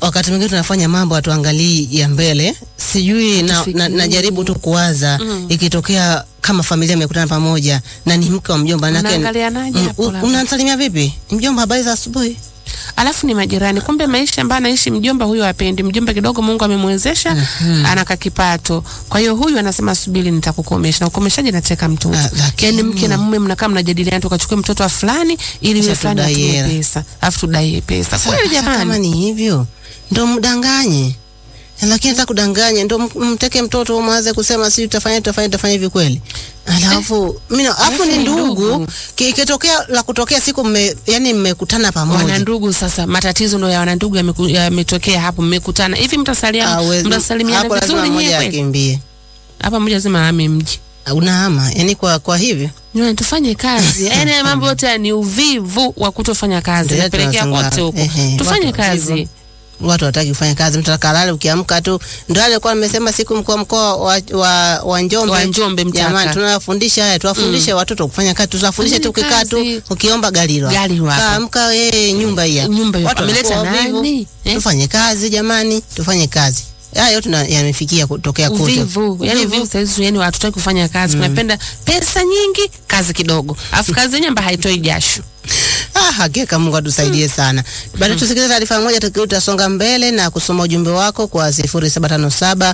wakati mwingine tunafanya mambo hatuangalii ya mbele. Sijui na, na, najaribu tu kuwaza ikitokea kama familia imekutana pamoja na ni mke wa mjomba nake Unaangalianaje hapo Mm, labda? unamsalimia vipi mjomba, habari za asubuhi? alafu ni majirani. Kumbe maisha ambayo anaishi mjomba huyu apendi mjomba, kidogo Mungu amemwezesha anaka kipato. Kwa hiyo huyu anasema subiri, nitakukomesha. Na ukomeshaji nateka mtoto, Ah, lakini- yaani mke na mume mnakaa mnajadiliana, tukachukue mtoto wa fulani ili yule Kisha fulani tudai atume hela. pesa, alafu tudai pesa. Kweli Sasa kama jamani, ni hivyo ndo mdanganye, lakini hata kudanganya ndo m- mteke mtoto mwanze kusema si tutafanya tutafanya tutafanya hivi kweli, alafu mimi na- alafu ni ni ndugu, ndugu. Ki- ikitokea la kutokea siku mme, yani mmekutana pamoja wana ndugu sasa, matatizo ndo ya wana ndugu yameku- yametokea hapo, mmekutana hivi, mtasalia Hawezi- mtasalimiana hapo lazima vizuri mmoja nyewe kweli? akimbie, Hapa mmoja lazima ame mji unahama yani kwa kwa hivyo Nyo, tufanye kazi. Yaani haya mambo yote ni uvivu wa kutofanya kazi. Ndio Napelekea tunasema, kote huko. ehe, Tufanye watu kazi. hivyo. watu wataki kufanya kazi, mtu atakalala ukiamka tu. Ndio alikuwa amesema siku mkuu wa mkoa wa, wa, wa Njombe, Wa Njombe Mtaka. jamani, tunawafundisha haya, tuwafundishe watoto kufanya kazi, tuwafundishe tu Fanyeni ukikaa tu kazi. ukiomba gari lako Gari lako. kaamka, eh, nyumba hii hapa. Nyumba hiyo. Watu Ameleta wanakuwa wavivu. nani? Eh? Tufanye kazi jamani, tufanye kazi. Haya yote na- yamefikia kutokea kote. Uvivu. Yaani uvivu sasa hivi yani hatutaki kufanya kazi. Tunapenda pesa nyingi, kazi kidogo. Alafu kazi yenyewe ambayo haitoi jasho. Ah, hakika Mungu atusaidie sana. Baada tusikilize taarifa moja, tukirudi tutasonga mbele na kusoma ujumbe wako kwa 0757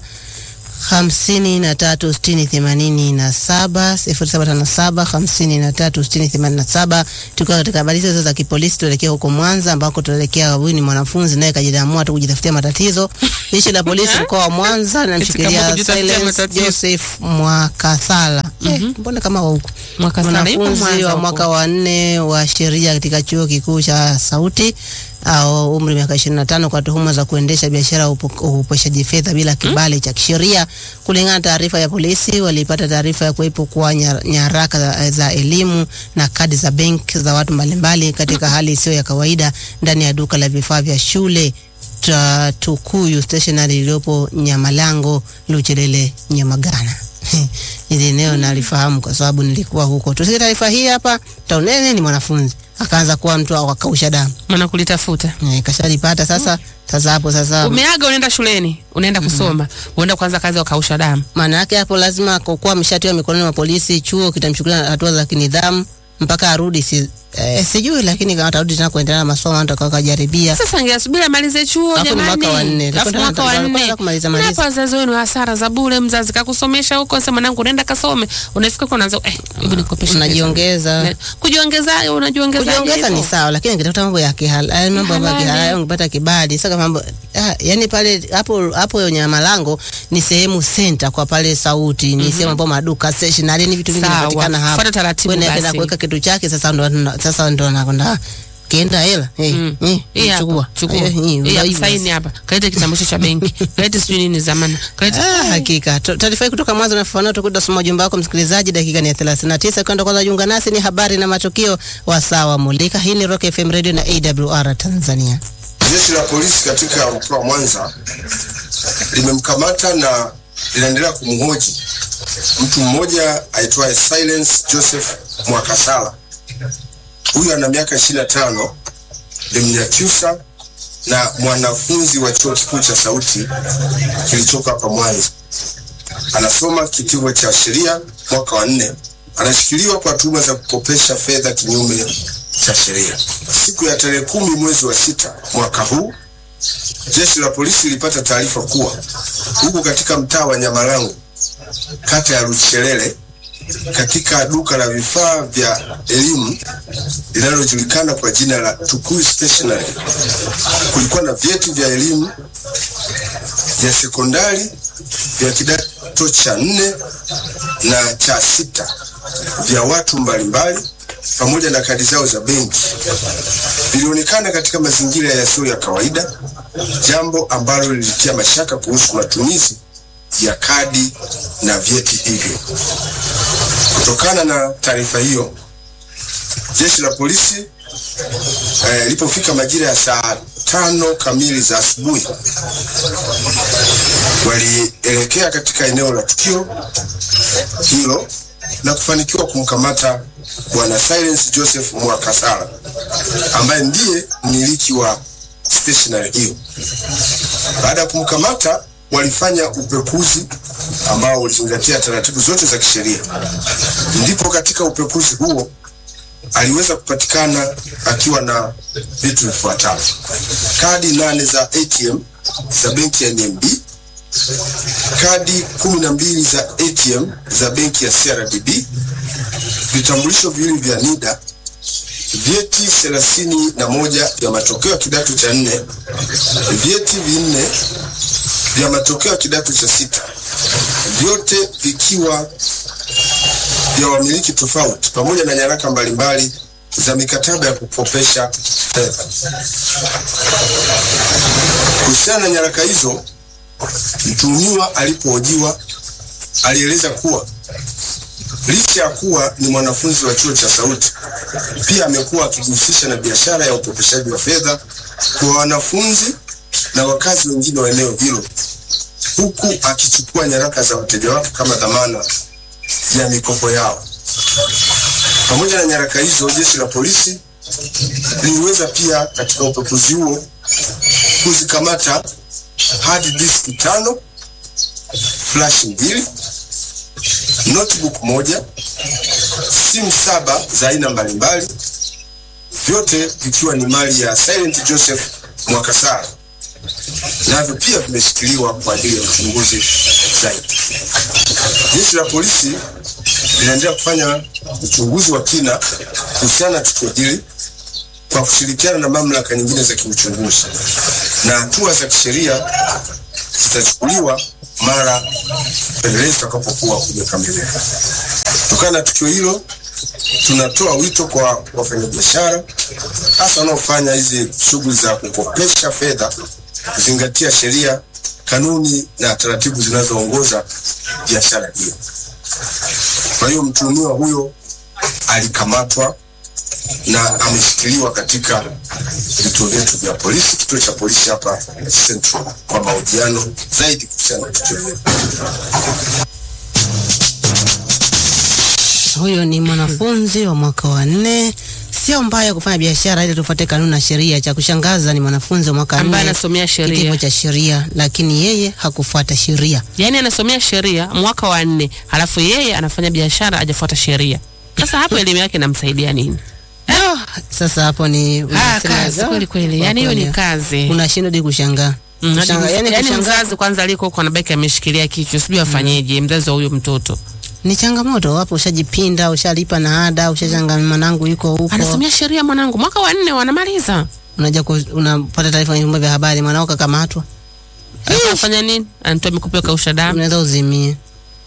hamsini na tatu sitini themanini na saba sifuri saba tano saba hamsini na tatu sitini themanini na saba tukiwa katika habari hizo za kipolisi, tuelekea huko Mwanza ambako tunaelekea. Huyu ni mwanafunzi naye kajidamua tu kujitafutia matatizo. Jeshi la polisi mkoa wa Mwanza linamshikilia kujitafutia Silence matatizo. Joseph Mwakasala. Eh, mbona kama wa huko Mwaka sana ipo mwanafunzi Mwanza wa huko. mwaka wa nne wa sheria katika chuo kikuu cha Sauti au umri miaka 25 kwa tuhuma za kuendesha biashara ya upo- upeshaji fedha bila kibali cha kisheria. Kulingana na taarifa ya polisi, walipata taarifa ya kuwepo kwa nya- nyaraka za, za elimu na kadi za benki za watu mbalimbali katika hali isiyo ya kawaida ndani ya duka la vifaa vya shule ta Tukuyu Stationery iliyopo Nyamalango, Luchelele, Nyamagana. Hili eneo nalifahamu kwa sababu nilikuwa huko. Tusikie taarifa hii hapa. Taunene ni mwanafunzi akaanza kuwa mtu akausha damu Maana kulitafuta. Eh, kashalipata sasa. Sasa hapo sasa, Umeaga unaenda shuleni, unaenda kusoma, unaenda kuanza kazi ya kausha damu. maana yake hapo lazima kwa kuwa ameshatiwa mikononi mwa polisi, chuo kitamchukulia hatua za kinidhamu mpaka arudi. Si, eh, sijui lakini kama atarudi tena kuendelea na masomo atakao kajaribia. Sasa angeasubiri amalize chuo Alafu ni jamani. mwaka wa nne. Alafu Alikuwa mwaka wa anataka- nne. alikuwa kumaliza Mnapa maliza. wazazi wenu hasara za bure, mzazi kakusomesha huko, sema mwanangu nenda kasome. Unafika kwa unaanza eh, hebu nikopeshe. pesa. Unajiongeza. Ne- Kujiongeza, unajiongeza. kujiongeza ni sawa, lakini ukitafuta mambo ya kihalali, mambo ya Halali. kihalali, ungepata kibali. Sasa mambo ah, yani pale hapo hapo Nyamalango ni sehemu center kwa pale Sauti, ni sehemu ambayo maduka stationery, ni vitu vingi Sawa. vinapatikana hapo. Fuata taratibu Kwenda basi. akaenda kuweka kitu chake, sasa ndo sasa ndo anakwenda kienda hela eh, Mm. eh, Hii hapa, chukua chukua. Eh, hii, Hii hapa, unaibu saini basi. hapa. Kalete kitambulisho cha benki. Kalete sijui nini zamani. Kalete Ah, hakika Ta- taarifa hii kutoka mwanzo nafafanua, tutakuja kusoma ujumbe wako msikilizaji. Dakika ni ya 39 kwenda kwanza, jiunga nasi ni habari na matukio wa sawa mulika. Hii ni Rock FM Radio na AWR Tanzania. Jeshi la polisi katika mkoa wa Mwanza limemkamata na linaendelea kumhoji mtu mmoja aitwaye Silence Joseph Mwakasala. Huyu ana miaka 25, ni Mnyakyusa na mwanafunzi wa chuo kikuu cha Sauti kilichoko hapa Mwanza. Anasoma kitivo cha sheria mwaka wa nne. Anashikiliwa kwa tuhuma za kukopesha fedha kinyume cha sheria. Siku ya tarehe kumi mwezi wa sita mwaka huu jeshi la polisi lilipata taarifa kuwa huko katika mtaa wa Nyamalango kata ya Luchelele katika duka la vifaa vya elimu linalojulikana kwa jina la Tukuyu Stationery kulikuwa na vyeti vya elimu vya sekondari vya kidato cha nne na cha sita vya watu mbalimbali pamoja na kadi zao za benki vilionekana katika mazingira yasiyo ya kawaida, jambo ambalo lilitia mashaka kuhusu matumizi ya kadi na vyeti hivyo. Kutokana na taarifa hiyo, jeshi la polisi eh, lipofika majira ya saa tano kamili za asubuhi walielekea katika eneo la tukio hilo na kufanikiwa kumkamata bwana Silence Joseph Mwakasala ambaye ndiye mmiliki wa stationery hiyo. Baada ya kumkamata, walifanya upekuzi ambao ulizingatia taratibu zote za kisheria. Ndipo katika upekuzi huo aliweza kupatikana akiwa na vitu vifuatavyo: kadi nane za ATM za benki ya NMB, kadi kumi na mbili za ATM za benki ya CRDB, vitambulisho viwili vya NIDA, vyeti thelathini na moja vya matokeo ya kidato cha nne, vyeti vinne vya matokeo ya kidato cha sita, vyote vikiwa vya wamiliki tofauti, pamoja na nyaraka mbalimbali za mikataba ya kukopesha fedha. Kuhusiana na nyaraka hizo, mtuhumiwa alipohojiwa alieleza kuwa licha ya kuwa ni mwanafunzi wa chuo cha Sauti, pia amekuwa akijihusisha na biashara ya ukopeshaji wa fedha kwa wanafunzi na wakazi wengine wa eneo hilo, huku akichukua nyaraka za wateja wake kama dhamana ya mikopo yao. Pamoja na nyaraka hizo, jeshi la polisi liliweza pia katika upekuzi huo kuzikamata hard disk tano, flash mbili, notebook moja, simu saba za aina mbalimbali, vyote vikiwa ni mali ya Silent Joseph Mwakasara, navyo pia vimeshikiliwa kwa ajili ya uchunguzi zaidi. Jeshi la polisi linaendelea kufanya uchunguzi wa kina kuhusiana na tukio hili kwa kushirikiana na mamlaka nyingine za kiuchunguzi, na hatua za kisheria zitachukuliwa mara upelelezi utakapokuwa umekamilika. Kutokana na tukio hilo, tunatoa wito kwa wafanyabiashara hasa wanaofanya hizi shughuli za kukopesha fedha kuzingatia sheria, kanuni na taratibu zinazoongoza biashara hiyo. Kwa hiyo mtuhumiwa huyo alikamatwa na ameshikiliwa katika vituo vyetu vya polisi, kituo cha polisi hapa Central, kwa mahojiano zaidi kuhusiana na tukio hilo. Huyo ni mwanafunzi wa mwaka wa nne. Sio mbaya kufanya biashara ili tufuate kanuni na sheria. Cha kushangaza ni mwanafunzi wa mwaka wa ambaye nne anasomea kitivo sheria, cha sheria, lakini yeye hakufuata sheria. yaani anasomea sheria mwaka wa nne, halafu yeye anafanya biashara, hajafuata sheria. Sasa hapo elimu yake inamsaidia nini? Oh, sasa hapo ni Ah, unasema, kazi "Oh, kweli kweli, kwa yaani hiyo ni kweli." kazi. Unashindwa hadi kushangaa. Mm, hadi Kushangaa, mz- yaani yaani kushangaa mzazi kwanza aliko huko anabaki ameshikilia kichwa, sijui afanyeje mzazi wa huyo mtoto. ni changamoto. Wapo ushajipinda, ushalipa na ada, ushachanga mwanangu yuko huko. Anasomea sheria mwanangu, mwaka wa nne wanamaliza. Unaja ku- unapata taarifa kwenye vyombo vya habari mwanao kakamatwa. Anafanya nini? Anatoa mikopo ya kausha damu. Unaweza uzimie.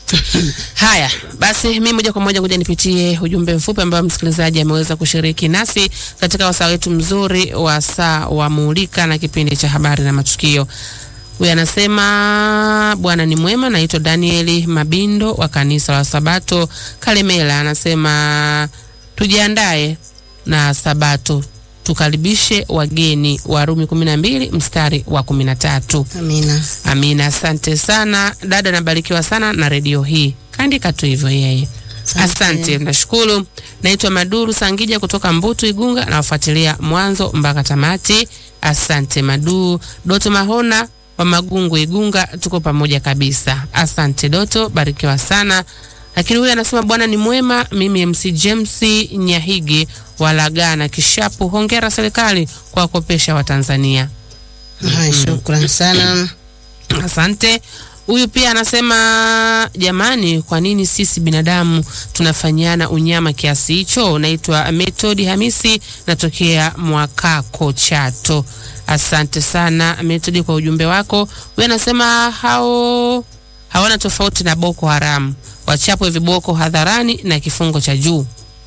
Haya basi, mimi moja kwa moja kuja nipitie ujumbe mfupi ambao msikilizaji ameweza kushiriki nasi katika wasaa wetu mzuri wa saa wa Mulika na kipindi cha habari na matukio. Huyu anasema Bwana ni mwema. Naitwa Danieli Mabindo wa kanisa la Sabato Kalemela. Anasema tujiandae na Sabato, tukaribishe wageni. Warumi kumi na mbili mstari wa kumi na tatu. Amina. Amina, asante sana dada, nabarikiwa sana na redio hii. Kaandika tu hivyo yeye. Asante. Asante, nashukuru. Naitwa Maduru Sangija kutoka Mbutu Igunga, nawafuatilia mwanzo mpaka tamati. Asante Madu. Doto Mahona wa Magungu Igunga, tuko pamoja kabisa. Asante Doto, barikiwa sana. Lakini huyu anasema Bwana ni mwema. Mimi MC James Nyahigi walagana Kishapu, hongera serikali kwa kukopesha Watanzania. Hai, shukran sana. Asante. Huyu pia anasema jamani, kwa nini sisi binadamu tunafanyiana unyama kiasi hicho? Naitwa Method Hamisi, natokea Mwakako Chato. Asante sana Method kwa ujumbe wako. Huyu anasema hao hawana tofauti na Boko Haram, wachapwe viboko hadharani na kifungo cha juu.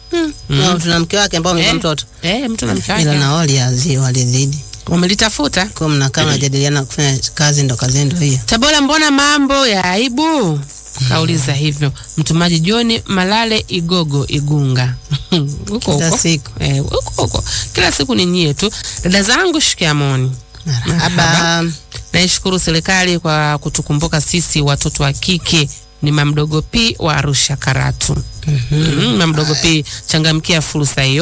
Na tuna mke wake ambao amezaa Eh, mtoto. Eh, mtu na mke Ila wake na wali azi walizidi. wamelitafuta. Kwa mnakaa mnajadiliana kufanya kazi ndo kazi ndo hiyo. Tabora, mbona mambo ya aibu? Kauliza hivyo mtumaji John Malale Igogo Igunga huko Kila huko siku. eh, huko huko kila siku ni nyie tu. Dada zangu shikamoni, Marhaba. naishukuru serikali kwa kutukumbuka sisi watoto wa kike. Ni mamdogo P wa Arusha Karatu. Mm, mamdogo P, changamkia fursa hiyo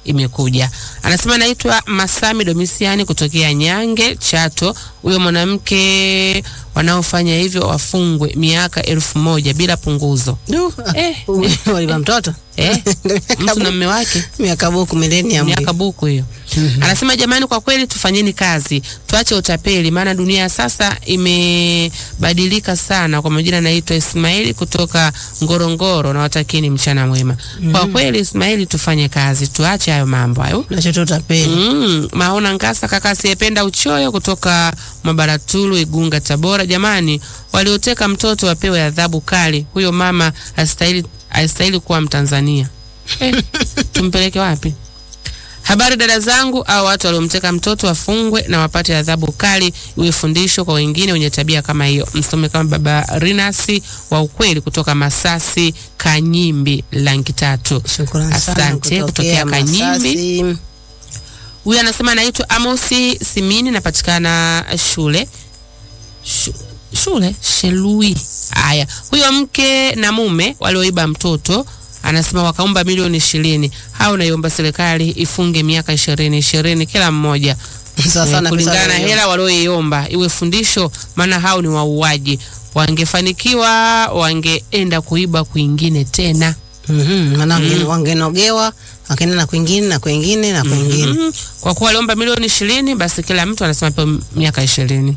imekuja. Anasema naitwa Masami Domisiani kutokea Nyange Chato. Huyo mwanamke wanaofanya hivyo wafungwe miaka elfu moja bila punguzo. Du, Eh. waliva mtoto Eh, mtu na mme wake miaka buku milenium miaka buku hiyo. Anasema jamani, kwa kweli tufanyeni kazi, tuache utapeli, maana dunia ya sasa imebadilika sana. Kwa majina naitwa Ismaili kutoka Ngorongoro, na watakieni mchana mwema. Kwa kweli Ismaili, tufanye kazi, tuache hayo mambo hayo. nachotota peli Mm, Maona Ngasa kaka asiyependa uchoyo kutoka Mabaratulu Igunga Tabora. Jamani, walioteka mtoto wapewe adhabu kali. Huyo mama astahili astahili kuwa Mtanzania. Eh, tumpeleke wapi? Habari dada zangu, au watu waliomteka mtoto wafungwe na wapate adhabu kali, iwe fundisho kwa wengine wenye tabia kama hiyo. Msome kama baba Rinasi wa ukweli kutoka Masasi Kanyimbi langi tatu. Shukrani sana Asante kutokea Kanyimbi. Masasi. Huyu anasema anaitwa Amosi Simini, napatikana shule Shu, shule Shelui. Haya, huyo mke na mume walioiba mtoto anasema wakaomba milioni ishirini. Hao naiomba serikali ifunge miaka ishirini ishirini kila mmoja Sasa Eh, na kulingana pesa na hiyo. hela walioiomba, iwe fundisho, maana hao ni wauaji. Wangefanikiwa wangeenda kuiba kwingine tena. Mhm, maana wangenogewa wakaenda na kwingine na kwingine na kwingine Mhm. Kwa kuwa waliomba milioni ishirini, basi kila mtu anasema pewe miaka ishirini.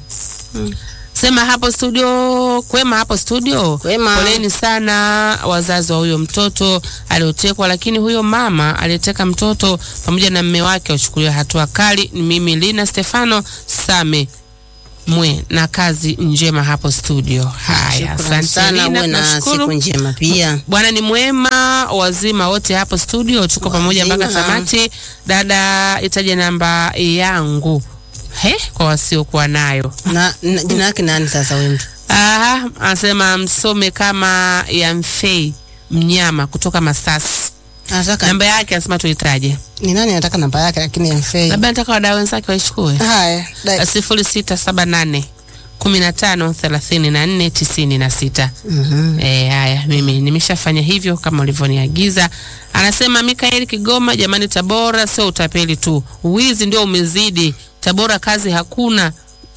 Sema hapo studio, kwema hapo studio. Kwema. Poleni sana wazazi wa huyo mtoto aliotekwa, lakini huyo mama aliyeteka mtoto pamoja na mme wake wachukuliwe hatua kali. Ni mimi Lina Stefano Same mwe na kazi njema hapo studio. Haya, Shukrani asante sana, Lina, uwe na tunashukuru. siku njema pia. Bwana ni mwema, wazima wote hapo studio, tuko pamoja mpaka Wazima. tamati. Dada, itaje namba yangu he kwa wasiokuwa nayo. Na, na jina yake nani sasa huyu mtu? Aha, anasema msome kama ya Mfei Mnyama kutoka Masasi. Anataka Namba yake anasema tuitaje, ni nani anataka namba yake lakini mfei. labda nataka wadau wenzake waichukue. Haya, dai- sifuri sita saba nane kumi na tano thelathini na nne tisini na sita. Mhm. E, haya mimi nimeshafanya hivyo kama ulivyoniagiza. Anasema Mikaeli Kigoma, jamani, Tabora sio utapeli tu, wizi ndio umezidi. Tabora kazi hakuna.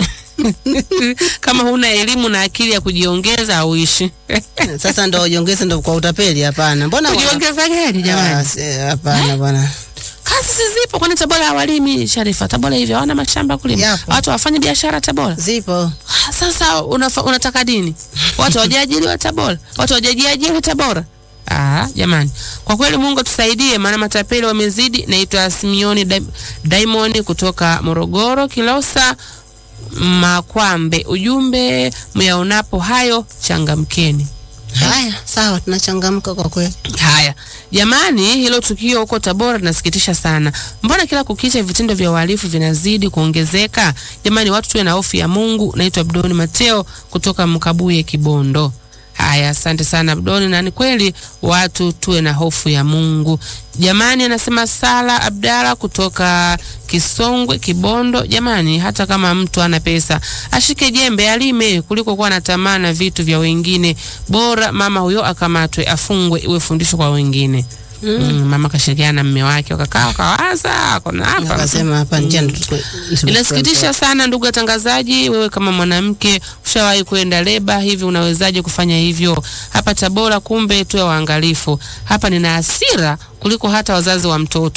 kama huna elimu na akili ya kujiongeza hauishi. Sasa ndo ujiongeze ndo kwa utapeli? Hapana, mbona wana- kujiongeza gani Ah, jamani? si- hapana bwana. Kazi si zipo, kwani Tabora hawalimi? Sharifa, Tabora hivyo hawana mashamba ya kulima, Yapo. watu wafanye biashara Tabora. Zipo Ah, Sasa unafa, unataka dini watu wajiajiriwa Tabora, watu wajajiajiri Tabora. Ah, jamani, kwa kweli Mungu tusaidie, maana matapeli wamezidi. Naitwa Simioni Dai- Diamond kutoka Morogoro, Kilosa Makwambe. Ujumbe myaonapo hayo changamkeni. haya, sawa, tunachangamka kwa kweli. Haya jamani, hilo tukio huko Tabora linasikitisha sana. Mbona kila kukicha vitendo vya uhalifu vinazidi kuongezeka? Jamani, watu tuwe na hofu ya Mungu. Naitwa Abdoni Mateo kutoka Mkabuye, Kibondo. Haya, asante sana Abdoni, na ni kweli watu tuwe na hofu ya Mungu jamani. Anasema Sala Abdala kutoka Kisongwe, Kibondo. Jamani, hata kama mtu ana pesa ashike jembe alime kuliko kuwa na tamaa na vitu vya wengine. Bora mama huyo akamatwe, afungwe, iwe fundisho kwa wengine. Mm. mama kashirikiana na mme wake wakakaa wakawaza kona hapa Akasema hapa njia ndo tuko- Inasikitisha sana ndugu watangazaji, wewe kama mwanamke ushawahi kwenda leba hivi, unawezaje kufanya hivyo hapa Tabora? Kumbe tuwe waangalifu hapa. Nina hasira kuliko hata wazazi wa mtoto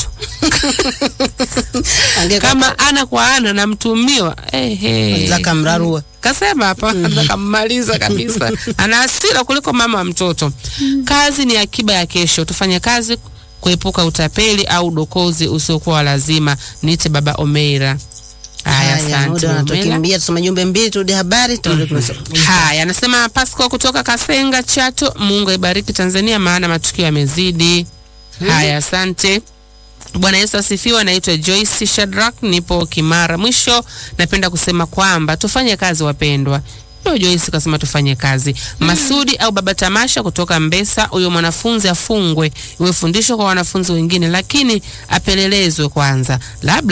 Angeka- kama ana kwa ana na mtumiwa ehe. Zaka mrarua. Kasema hapa akammaliza kabisa, ana hasira kuliko mama wa mtoto. Kazi ni akiba ya kesho, tufanye kazi kuepuka utapeli au udokozi usiokuwa wa lazima. Niite baba Omeira. Haya, Haya, asante muda Omeira. unatukimbia, tusome jumbe mbili, turudi habari, turudi kusoma. Haya, anasema Pasco kutoka Kasenga Chato. Mungu aibariki Tanzania, maana matukio yamezidi. Haya, asante. Bwana Yesu asifiwe. Naitwa Joyce Shadrack, nipo Kimara. Mwisho napenda kusema kwamba tufanye kazi wapendwa. Ndio Joyce kasema tufanye kazi. Masudi au baba Tamasha kutoka Mbesa, huyo mwanafunzi afungwe, iwe fundisho kwa wanafunzi wengine, lakini apelelezwe kwanza, labda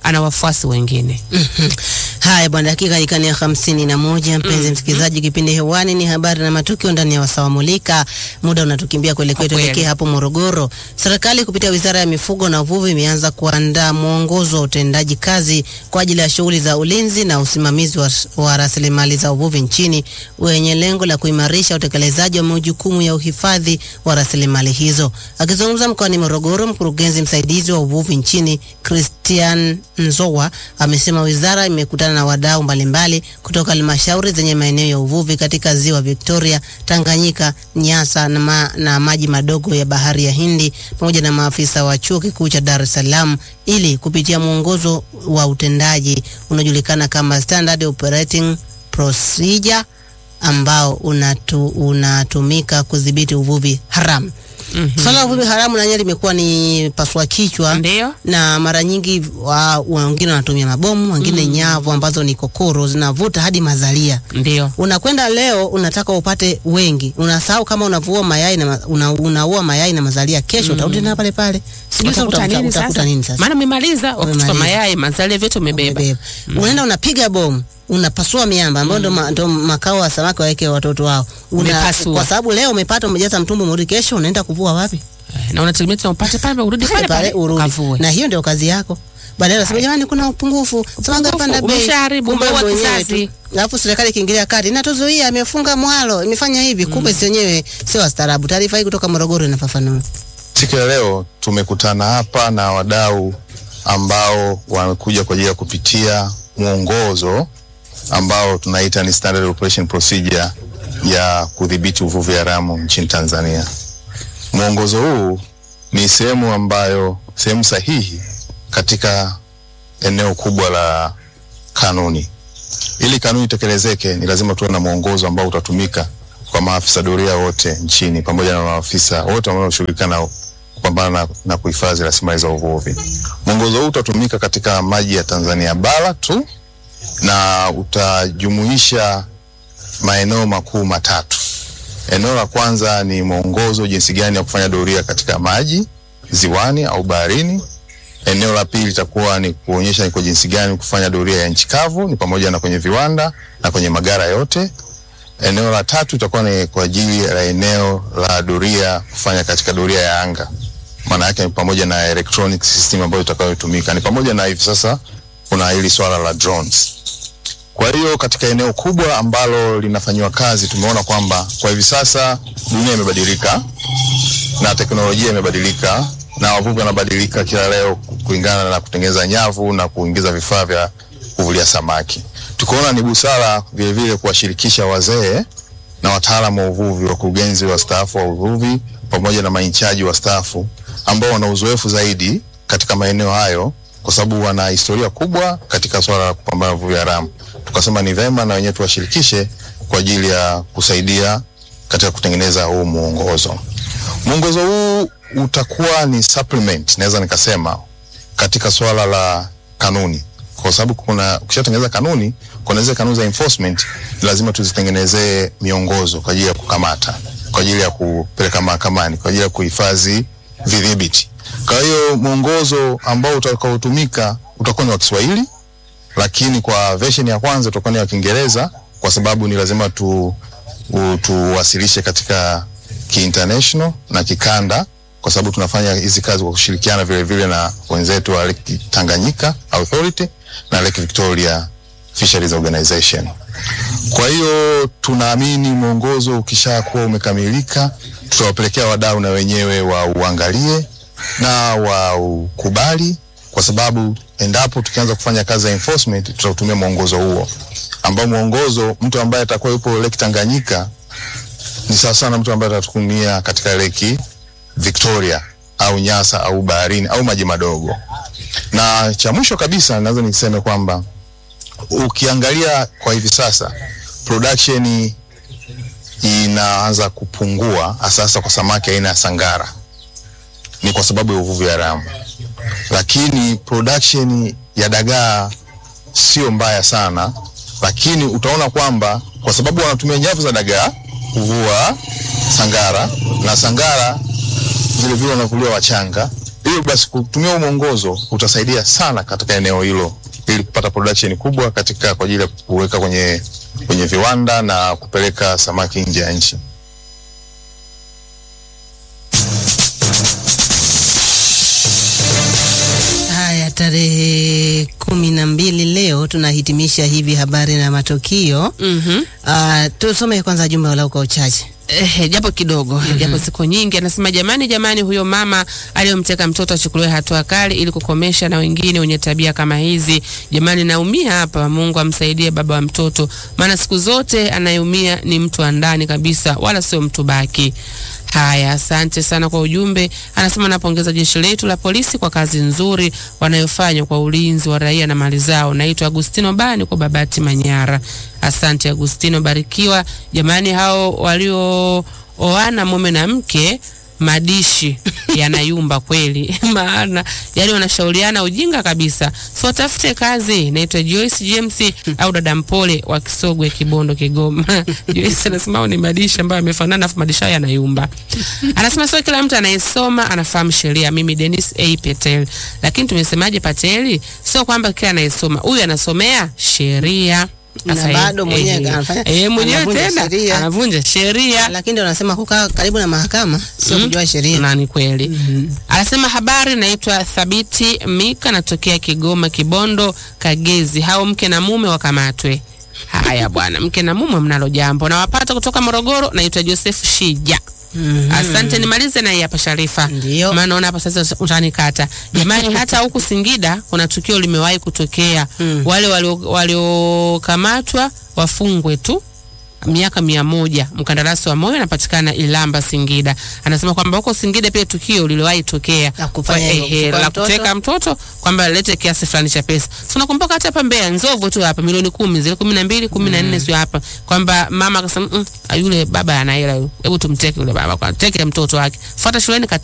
ana wafuasi wengine. Mhm. Haya bwana, dakika ikani ya hamsini na moja. Mpenzi msikilizaji, kipindi hewani ni habari na matukio ndani ya wasawa mulika. Muda unatukimbia kuelekea, Kwa kweli. tuelekee hapo Morogoro. Serikali kupitia wizara ya mifugo na uvuvi imeanza kuandaa mwongozo wa utendaji kazi kwa ajili ya shughuli za ulinzi na usimamizi wa, wa rasilimali za uvuvi nchini wenye lengo la kuimarisha utekelezaji wa majukumu ya uhifadhi wa rasilimali hizo. Akizungumza mkoani Morogoro, mkurugenzi msaidizi wa uvuvi nchini Christian Nzowa amesema wizara imekutana na wadau mbalimbali kutoka halmashauri zenye maeneo ya uvuvi katika ziwa Victoria, Tanganyika, Nyasa na, ma, na maji madogo ya bahari ya Hindi pamoja na maafisa wa chuo kikuu cha Dar es Salaam ili kupitia mwongozo wa utendaji unaojulikana kama Standard Operating Procedure ambao unatu, unatumika kudhibiti uvuvi haramu. Mhm. Swala la uvuvi haramu nanyewe limekuwa ni paswa kichwa Ndio. na mara nyingi wa- wengine wanatumia mabomu, wengine nyavu ambazo ni kokoro zinavuta hadi mazalia. Ndio. Unakwenda leo unataka upate wengi, unasahau kama unavua mayai na ma- una, unaua mayai na mazalia, kesho utarudi tena pale pale. Sijui sasa Utakuta utakuta nini utakuta sasa? nini sasa? Maana umemaliza wakuchukua Umemaliza. mayai, mazalia vyote umebeba. Umebeba. Unaenda unapiga bomu unapasua miamba ambayo ndo ma- ndo makao wa samaki waweke watoto wao. Una, Umepasua. kwa sababu leo umepata umejaza mtumbo mrudi, kesho unaenda kuvua wapi? Eh, Na unategemea tena upate pale urudi pale pale urudi. ukavue. Na hiyo ndio kazi yako. Baadaye unasema jamani, kuna upungufu, samaki panda bei, umeshaharibu, kumbe umeua wenyewe kizazi. tu. Alafu serikali ikiingilia kati, inatuzuia, imefunga mwalo, imefanya hivi, kumbe si wenyewe sio wastaarabu. Taarifa hii kutoka Morogoro inafafanua. Siku ya leo tumekutana hapa na wadau ambao wamekuja kwa ajili ya kupitia mwongozo ambao tunaita ni Standard Operation Procedure ya kudhibiti uvuvi haramu nchini Tanzania. Mwongozo huu ni sehemu ambayo sehemu sahihi katika eneo kubwa la kanuni. Ili kanuni itekelezeke, ni lazima tuwe na mwongozo ambao utatumika kwa maafisa doria wote nchini pamoja na maafisa wote wanaoshughulika na kupambana na, na kuhifadhi rasilimali za uvuvi. Mwongozo huu utatumika katika maji ya Tanzania bara tu na utajumuisha maeneo makuu matatu. Eneo la kwanza ni mwongozo jinsi gani ya kufanya doria katika maji ziwani au baharini. Eneo la pili litakuwa ni kuonyesha ni kwa jinsi gani kufanya doria ya nchi kavu, ni pamoja na kwenye viwanda na kwenye magara yote. Eneo la tatu itakuwa ni kwa ajili ya eneo la doria kufanya katika doria ya anga, maana yake ni pamoja na electronic system ambayo itakayotumika, ni pamoja na hivi sasa kuna hili swala la drones. Kwa hiyo katika eneo kubwa ambalo linafanyiwa kazi, tumeona kwamba kwa hivi sasa dunia imebadilika na teknolojia imebadilika na wavuvi wanabadilika kila leo kulingana na kutengeneza nyavu na kuingiza vifaa vya kuvulia samaki. Tukaona ni busara vile vile kuwashirikisha wazee na wataalamu wa uvuvi, wakurugenzi wastaafu wa uvuvi pamoja na mainchaji wastaafu ambao wana uzoefu zaidi katika maeneo hayo, kwa sababu wana historia kubwa katika swala la kupambana na uvuvi haramu. Tukasema ni vema na wenyewe tuwashirikishe kwa ajili ya kusaidia katika kutengeneza huu mwongozo. Mwongozo huu utakuwa ni supplement, naweza nikasema katika swala la kanuni, kwa sababu kuna ukishatengeneza kanuni, kuna zile kanuni za enforcement lazima tuzitengenezee miongozo kwa ajili ya kukamata, kwa ajili ya kupeleka mahakamani, kwa ajili ya kuhifadhi vidhibiti. Kwa hiyo mwongozo ambao utakaotumika utakuwa ni wa Kiswahili, lakini kwa version ya kwanza utakuwa ni wa Kiingereza kwa sababu ni lazima tu u- tuwasilishe katika kiinternational na kikanda kwa sababu tunafanya hizi kazi kwa kushirikiana vile vile na wenzetu wa Lake Tanganyika Authority na Lake Victoria Fisheries Organization. Kwa hiyo tunaamini mwongozo ukishakuwa umekamilika, tutawapelekea wadau na wenyewe wa uangalie na waukubali, kwa sababu endapo tukianza kufanya kazi ya enforcement tutautumia mwongozo huo, ambao mwongozo mtu ambaye atakuwa yupo Lake Tanganyika ni sawa sana mtu ambaye atatumia katika Lake Victoria au Nyasa au baharini au maji madogo. Na cha mwisho kabisa naweza niseme kwamba ukiangalia kwa hivi sasa production inaanza kupungua hasa hasa kwa samaki aina ya sangara, ni kwa sababu ya uvuvi haramu, lakini production ya dagaa sio mbaya sana, lakini utaona kwamba kwa sababu wanatumia nyavu za dagaa kuvua sangara na sangara vile vile wanavuliwa wachanga Hiyo basi kutumia huu mwongozo utasaidia sana katika eneo hilo ili kupata production kubwa katika kwa ajili ya kuweka kwenye kwenye viwanda na kupeleka samaki nje ya nchi. Haya, tarehe kumi na mbili leo tunahitimisha hivi habari na matukio. Mhm. Uh, tusome kwanza jumbe walau kwa uchache. Eh, japo kidogo japo siku nyingi, anasema jamani, jamani, huyo mama aliyomteka mtoto achukuliwe hatua kali ili kukomesha na wengine wenye tabia kama hizi. Jamani, naumia hapa. Mungu amsaidie baba wa mtoto, maana siku zote anayeumia ni mtu wa ndani kabisa, wala sio mtu baki. Haya, asante sana kwa ujumbe. Anasema napongeza jeshi letu la polisi kwa kazi nzuri wanayofanya kwa ulinzi wa raia na mali zao. Naitwa Agustino Bani kwa Babati Manyara. Asante Agustino, barikiwa. Jamani, hao waliooana mume na mke madishi yanayumba kweli, maana yani wanashauriana ujinga kabisa. So tafute kazi. Naitwa Joyce James au dada Mpole wa Kisogwe, Kibondo, Kigoma. Joyce anasema hao ni madishi ambayo yamefanana, afu madishi hayo yanayumba. Anasema sio kila mtu anayesoma anafahamu sheria. Mimi Dennis A Patel, lakini tumesemaje Pateli? Sio kwamba kila anayesoma huyu anasomea sheria Na Sasa, bado eh, mwenyewe eh, anafanya- eh, mwenyewe anavunja tena sheria. anavunja sheria Lakini ndio wanasema kukaa karibu na mahakama sio Mm. kujua sheria. na ni kweli. Anasema habari, naitwa Thabiti Mika, natokea Kigoma, Kibondo, Kagezi. Hao mke na mume wakamatwe. Haya bwana, mke na mume mnalo jambo. Nawapata kutoka Morogoro, naitwa Joseph Shija. Mhm. Asante, nimalize na hii hapa Sharifa, Ndio. maana naona hapa sasa utanikata. Jamani, hata huku Singida kuna tukio limewahi kutokea. Mm. Wale walio- waliokamatwa wafungwe tu miaka mia moja. Mkandarasi wa moyo anapatikana Ilamba, Singida. Anasema kwamba huko Singida pia tukio liliwahi tokea La kufanya Kwa- hivyo, ehe, kuchukua la mtoto. kuteka mtoto kwamba lete kiasi fulani cha pesa. So nakumbuka hata hapa Mbeya Nzovu tu hapa milioni kumi zile kumi na mbili kumi na nne sio hapa kwamba mama akasema mm, yule baba ana hela yule, hebu tumteke yule baba kwa teke mtoto wake, fuata shuleni kate